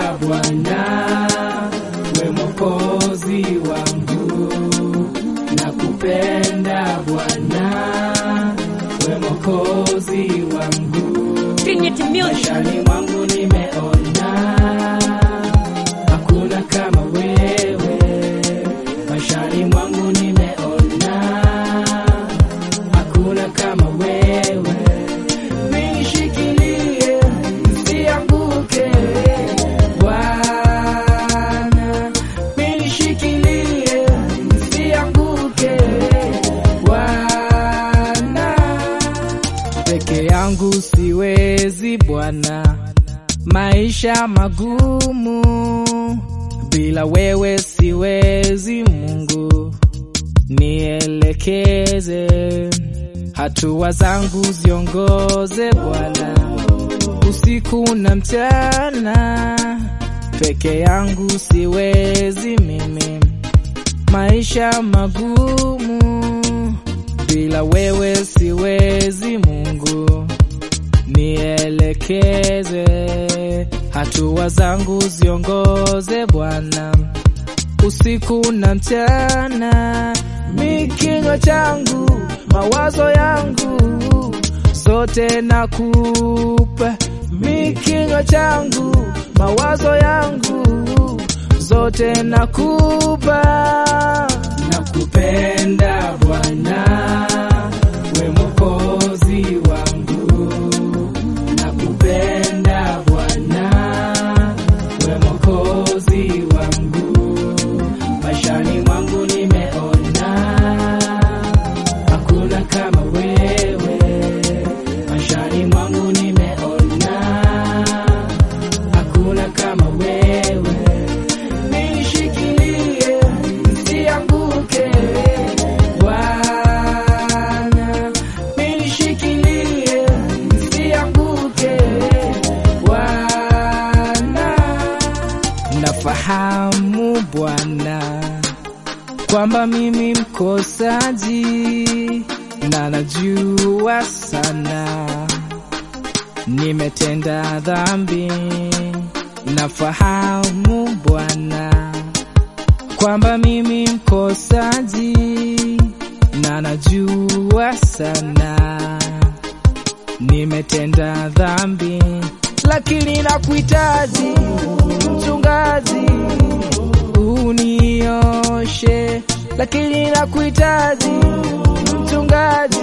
Bwana, we mwokozi wangu, nakupenda Bwana, we mwokozi wangu. Trinity Music. Maishani mwangu nimeona hakuna kama wewe, maishani mwangu nimeona hakuna kama wewe. Nishikilie nisianguke, Bwana, nishikilie nisianguke, Bwana peke yangu siwezi Bwana, maisha magumu bila wewe siwezi. Mungu nielekeze, hatua zangu ziongoze Bwana, usiku na mchana. Peke yangu siwezi mimi, maisha magumu bila wewe siwezi. Mungu nielekeze, hatua zangu ziongoze Bwana, usiku na mchana. Mi kinywa changu, mawazo yangu zote nakupa. Mi kinywa changu, mawazo yangu zote nakupa. Nakupenda Bwana, we mwokozi wangu. Nakupenda Bwana, we mwokozi wangu. Maishani mwangu nimeona hakuna kama wewe. Maishani mwangu nimeona hakuna kama wewe. Nishikilie nisianguke, Bwana. Nishikilie nisianguke, Bwana. Nafahamu Bwana kwamba mimi mkosaji na najua sana nimetenda dhambi. Nafahamu Bwana kwamba mimi mkosaji na najua sana nimetenda dhambi, lakini nakuhitaji mchungaji, unioshe, lakini nakuhitaji mchungaji,